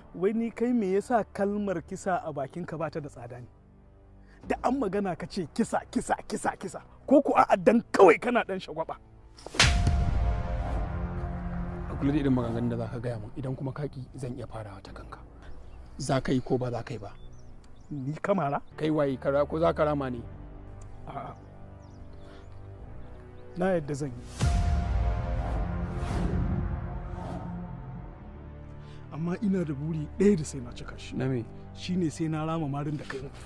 wai ni kai me yasa kalmar kisa a bakinka ba ta da tsada ne da an magana ka ce kisa kisa kisa kisa ko ku a dan kawai kana dan shagwaba a kula da irin maganganun da za ka gaya min idan kuma kaki zan iya farawa ta kanka za ka yi ko ba za ka yi ba ni kamara kai waye kara ko za ka rama ne a'a na yadda zan yi amma ina da buri ɗaya da sai na cika shi na me shine sai na rama marin da kai mu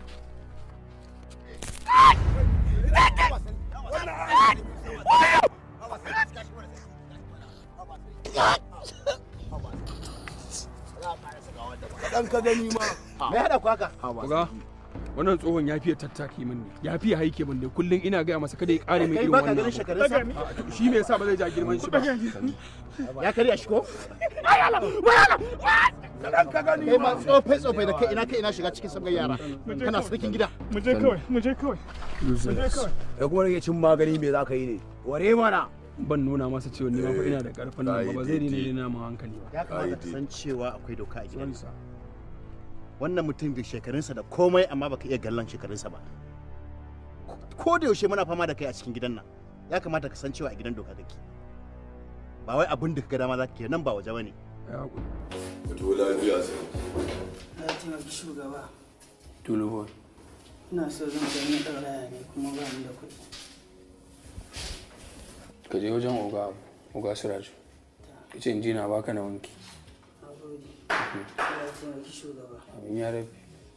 Dan ka gani ma. Me hada ku haka? Uga, wannan tsohon ya fiye tattaki min ne ya fiye haike min ne kullum ina gaya masa kada ya kare min Kai irin baka wannan ganin abu. shekarunsa? A, to shi me yasa ba zai ja girman shi ba Ya karya shi ko? Dan ka gani ma. Kai ma tsofai tsofai da kai ina kai ina shiga cikin sabgar yara. Kana sarkin gida. mu je kawai mu je kawai mu je kawai Ya kuma rage cin magani me za ka yi ne? Ware mana. ban nuna masa cewa ni ma fa ina da karfin nan ba ba zai dina dina mu hankali ba Ya kamata ka san cewa akwai doka a gidansa. Wannan mutum da shekarunsa da komai amma baka iya gallan shekarunsa ba. Ko da yaushe muna fama da kai a cikin gidan nan. Ya kamata ka san cewa a gidan doka kake. Ba wai abin da ka ga dama za ka yi nan ba waje bane. ya hakuri Fito lafiya sai. Na taimaki shugaba. tulubo Ina so zan kai na ɗauraya ne kuma ba ni da kuɗi. ka je wajen oga oga suraju ka ce in ji na baka na wanki Na gode. Ya taimaki shugaba. abin ya rabe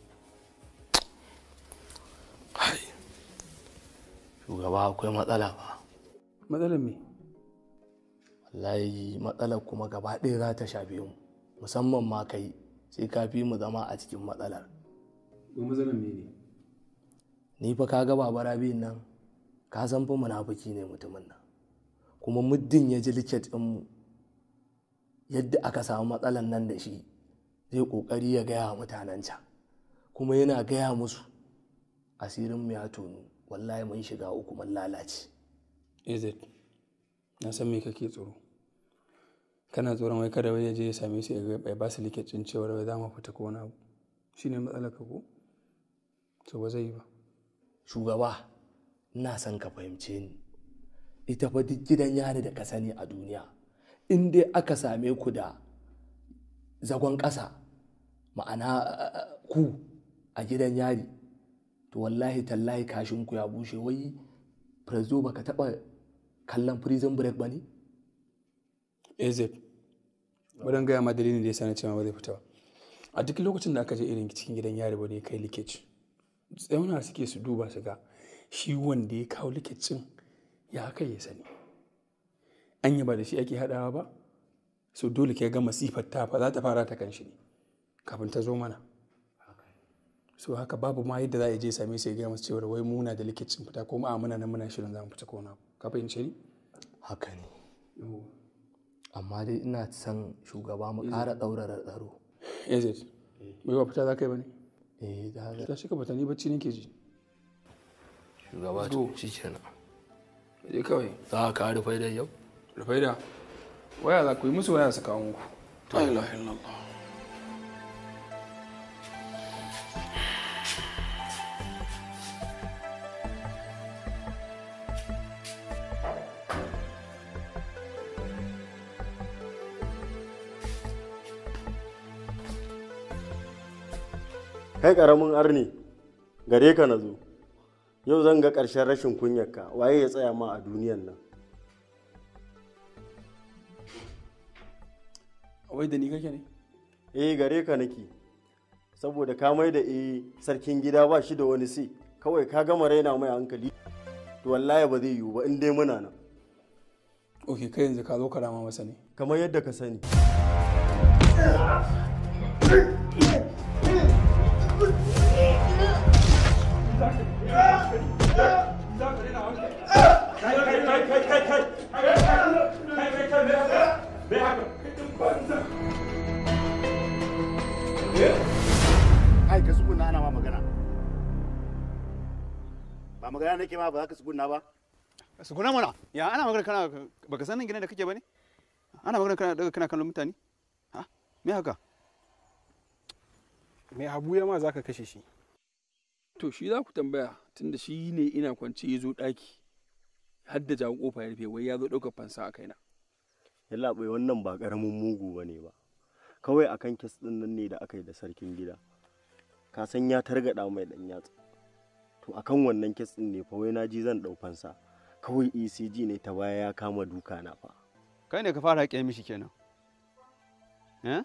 shugaba akwai matsala ba matsalar me wallahi matsalar kuma gaba ɗaya za ta shafe mu musamman ma kai sai ka fi mu zama a cikin matsalar ko matsalar me ne ni fa ka ga babara biyun nan ka san fa munafiki ne mutumin nan kuma muddin ya ji liket mu yadda aka samu matsalan nan da shi zai kokari ya gaya wa mutanen can kuma yana gaya musu asirin mu ya tonu wallahi mun shiga uku mun lalace az na san me kake tsoro kana tsoron wai kada wai ya je ya same su ya ga- ya ba su likicin cewar wai za mu fita ko wani abu shine matsalar ka ko to ba zai yi ba shugaba ina son ka fahimce ni ita fa duk gidan yari da ka sani a duniya in dai aka same ku da zagon ƙasa ma'ana eh, ku a gidan yari to wallahi tallahi kashinku ya bushe wai prezo baka taɓa kallon prison break ba ne az bari gaya ma dalilin da ya sani cewa ba zai fita ba a duk lokacin da aka je irin cikin gidan yari ba da ya kai likici tsauna suke su duba su ga shi wanda ya kawo likicin ya kai ya sani an yi ba da shi ake haɗawa ba so dole ke ga masifar ta fa za ta fara ta kan shi ne kafin ta zo mana so haka babu ma yadda za a je same su ya gaya masu cewa wai muna da likicin fita ko ma muna nan muna shirin za mu fita ko wani abu ka fahimce ni haka ne amma dai ina son shugaba mu ƙara ɗaurara tsaro az bai ba fita za ka yi ba ne eh da ta shi ka bata ni bacci nake ji shugaba Zo. to shi kenan je kawai za ka rufe da yau rufai da waya za ku yi musu waya su kawo muku la ilaha illallah kai karamin arni gare ka na zo yau zan ga ƙarshen rashin kunyarka waye ya tsaya ma a duniyan nan wai da ni kake ne eh gare ka nake saboda ka mai da eh sarkin gida ba shi da wani sai kawai ka gama raina mai hankali to wallahi ba zai yiwu ba in dai muna nan ok kai yanzu ka zo ka rama masa ne kamar yadda ka sani Kai ka tsuguna ana ma magana. Ba magana nake ma ba za ka tsuguna ba. su kuna mana ya ana magana kana baka san nan gidan da kake bane ana magana kana daga kana kallon mutane ha me haka mai habu ya ma za ka kashe shi to shi za ku tambaya tunda shi ne ina kwance ya zo ɗaki har da jawo kofa ya rufe wai ya zo ɗaukar fansa a kaina yalla bai wannan ba karamin mugu ba ne ba kawai akan kes ɗin nan ne da aka yi da sarkin gida ka san ya targaɗa mai ɗan yatsa to akan wannan kes ɗin ne fa wai na ji zan ɗau fansa kawai ecg ne ta baya ya kama duka na fa kai ne ka fara haƙe mishi kenan eh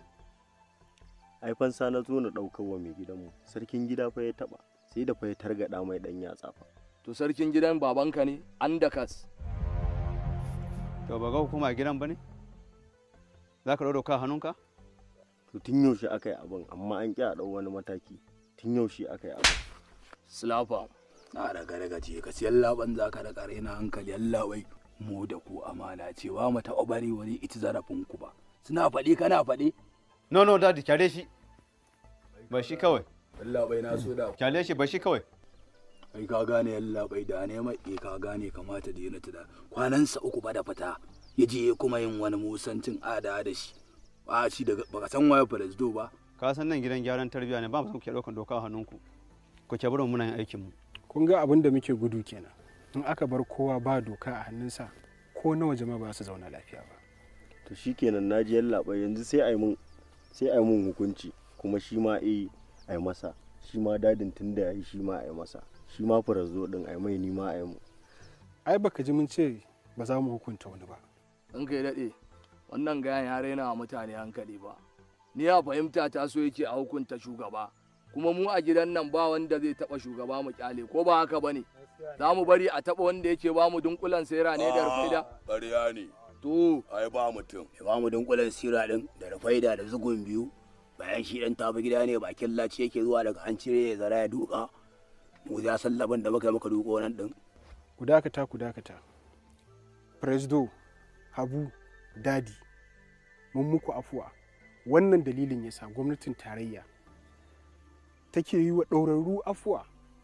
ai fansa na zo na ɗaukar wa mai gidanmu sarkin gida fa ya taɓa sai da fa ya targaɗa mai ɗan yatsa fa to sarkin gidan babanka ne an da kas to ba ga hukuma a gidan ba ne za ka ɗau doka a hannunka to tun yaushe aka yi abin amma an ƙi a ɗau wani mataki tun yaushe aka yi abin slafa na daga daga ce ka siyan laban za ka daga raina hankali Allah wai mu da ku amana cewa mu taɓa bari wani ita zarafin ku ba suna faɗi kana faɗi no no dadi kyale shi ba shi kawai Allah bai na so da kyale shi ba shi kawai kai ka gane Allah bai da ne mai ka gane kamata da yana tada kwanansa uku ba da fita ya je kuma yin wani musancin ada da shi ba shi daga baka san waye falasdo ba ka san nan gidan gyaran tarbiyya ne ba mu son ke ɗaukan doka a hannunku ku ke barin muna yin aikin mu kun ga abin da muke gudu kenan in aka bar kowa ba doka a hannunsa ko nawa jama'a ba su zauna lafiya ba to shikenan na ji yallaɓa yanzu sai a yi mun sai a yi mun hukunci kuma shi ma eh a yi masa shi ma dadin tun da ya yi shi ma a yi masa shi ma furazo din a yi mai ni ma a yi mu ai baka ji mun ce ba za mu hukunta wani ba in kai daɗe wannan gayan ya raina wa mutane hankali ba ni ya fahimta ta so yake a hukunta shugaba kuma mu a gidan nan ba wanda zai taɓa shugaba mu kyale ko ba haka bane za mu bari a taɓa wanda yake ba mu dunkulan sera ne da rufaida ƙarya ne to ai ba mutum ya ba mu dunkulen sira din da rufaida da zugun biyu bayan shi dan tafi gida ne bakin laci yake zuwa daga an cire ya zara ya duka mu ya san laban da muka muka duko nan din ku dakata ku dakata presdo habu dadi mun muku afuwa wannan dalilin yasa gwamnatin tarayya take yi wa ɗaurarru afuwa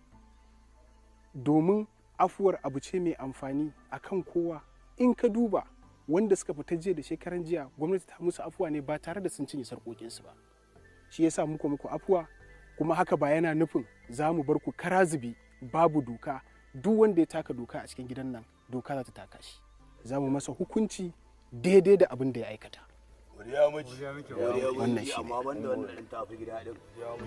domin afuwar abu ce mai amfani a kan kowa in ka duba wanda suka fita jiya da shekaran jiya gwamnati ta musu afuwa ne ba tare da sun cinye sarƙoƙinsu ba shi yasa muku muku afuwa kuma haka ba yana nufin za mu bar ku kara zubi babu doka duk wanda ya taka doka a cikin gidan nan doka za ta taka shi za mu masa hukunci daidai da abin da ya aikata Godiya miji. wannan shi amma banda wannan dan tafi gida din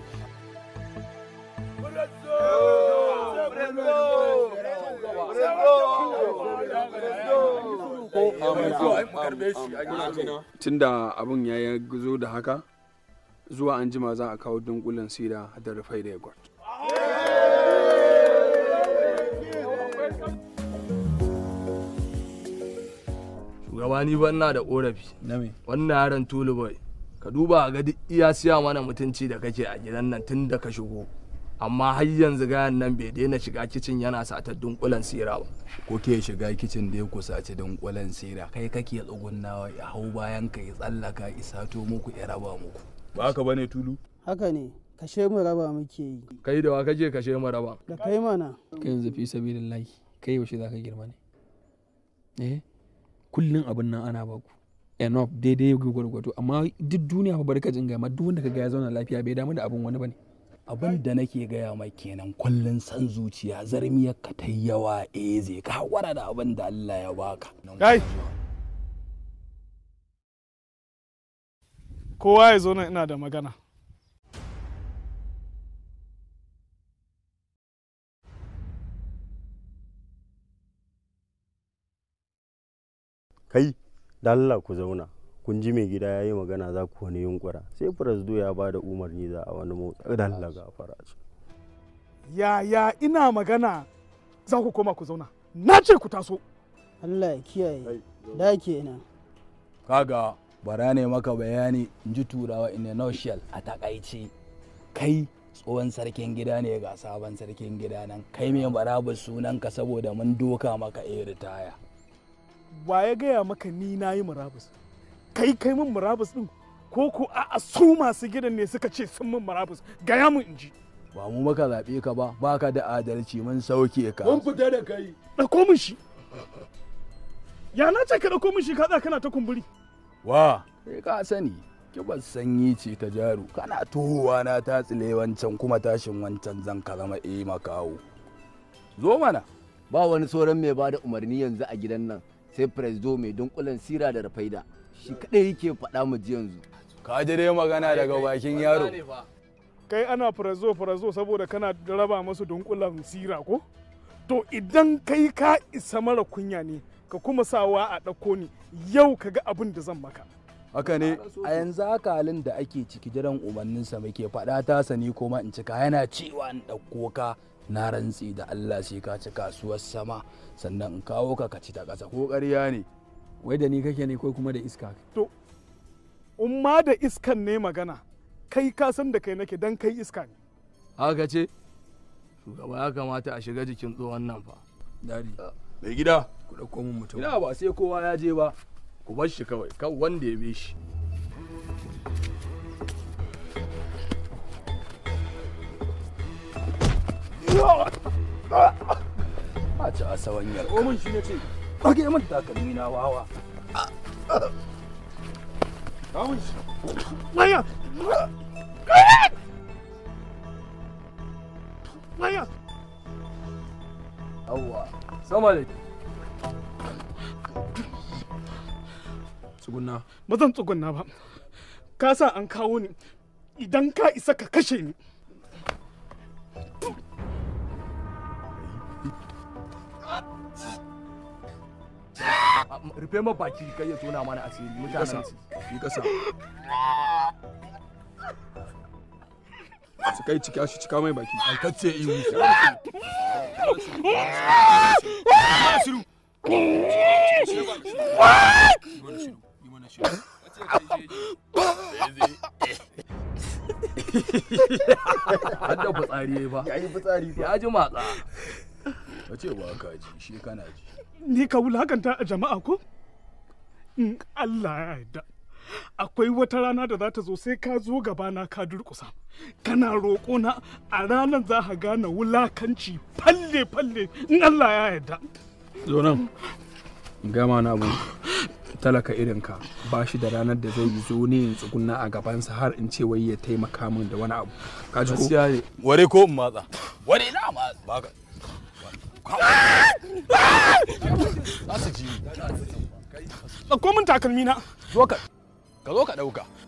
tunda abin ya ya zo da haka zuwa an jima za a kawo dunkulen sira da rufai da yagwat shugaba ni ban na da korafi wannan yaron tulu boy ka duba ga duk iya siya mana mutunci da kake a gidan nan tun da ka shigo amma har yanzu gayan nan bai daina shiga kicin yana satar dunkulen sira ba kuke shiga kicin da ya kusaci dunkulen sira kai kake tsugunnawa ya hau bayan ka ya tsallaka isato muku ya raba muku ba ka bane tulu haka ne kashe mu raba muke yi kai da wa kake kashe mu raba da kai mana kai yanzu fi sabilillahi kai yaushe za ka girma ne eh kullum abin nan ana baku enough daidai gwargwato amma duk duniya fa barka jin gama duk wanda ka ga ya zauna lafiya bai damu da abin wani bane abin da nake gaya mai kenan kullun san zuciya zarmiyar ka ta yawa eh zai ka hakura da abin da Allah ya baka kai kowa ya zo nan ina da magana kai da Allah ku zauna kun ji mai gida ya yi magana za ku wani yunkura sai firasdo ya ba da umarni za a wani motsa da Allah gafara ce ya ya ina magana za ku koma ku zauna na ce ku taso Allah ya kiyaye da kenan kaga bara ne maka bayani in ji turawa in a nutshell a takaice kai tsohon sarkin gida ne ga sabon sarkin gida nan kai mai marabus sunanka saboda mun doka maka a ritaya wa ya gaya maka ni na yi murabus kai kai min murabus din ko ko a su masu gidan ne suka ce sun min murabus gaya mun in ji ba mu maka zaɓe ka ba baka da adalci mun sauke ka mun fita da kai ɗauko min shi ya na ce ka ɗauko min shi ka tsaya kana ta kumburi wa sai ka sani kibar sanyi ce ta jaru kana tohuwa na ta tsile wancan kuma tashin wancan zan ka zama e makawo zo mana ba wani sauran mai bada umarni yanzu a gidan nan sai presdo mai dunkulen sira da rafaida shi kadai yake faɗa mu ji yanzu ka ji dai magana daga bakin yaro kai ana farazo farazo saboda kana raba masu dunkulan sira ko to idan kai ka isa mara kunya ne ka kuma sawa a ɗauko ni yau ka ga abin da zan maka haka ne a yanzu haka halin da ake ciki jiran umarninsa muke faɗa ta sani kuma in cika yana cewa in ɗauko ka na rantsi da Allah sai ka ci kasuwar sama sannan in kawo ka ka ci ta ƙasa ko ƙarya ne wai da ni kake ne ko kuma da iska to in ma da iskan ne magana kai ka san da kai nake dan kai iska ne haka ce shugaba ya kamata a shiga jikin tsohon nan fa dari mai gida ku ɗauko min mutum ina ba sai kowa ya je ba ku bar shi kawai kan wanda ya be shi a ci a sawanyar komin shi ne ce ɗage min takalmi na wawa komin shi maya maya yawwa sama da tsugunna ba zan tsugunna ba ka sa an kawo ni idan ka isa ka kashe ni rufe ma baki kai ya tona mana asiri mutanen su yi ƙasa su kai cika shi cika mai baki aikacce ihu har da fitsari ba ya yi fitsari ya ji matsa ka ce ba ka ji shi kana ji ni ka wulakanta a jama'a ko in Allah ya yarda akwai wata rana da za ta zo sai ka zo gabana ka durkusa kana roƙo na a ranar za ka gane wulakanci falle falle in Allah ya yarda zo nan in gama na abu talaka irinka ba shi da ranar da zai zo ne in tsugunna a gabansa har in ce wai ya taimaka min da wani abu ka ji ko gaskiya ne ware ko in matsa ware na matsa baka za su ji ɗauko min takalmi na zo ka ka zo ka ɗauka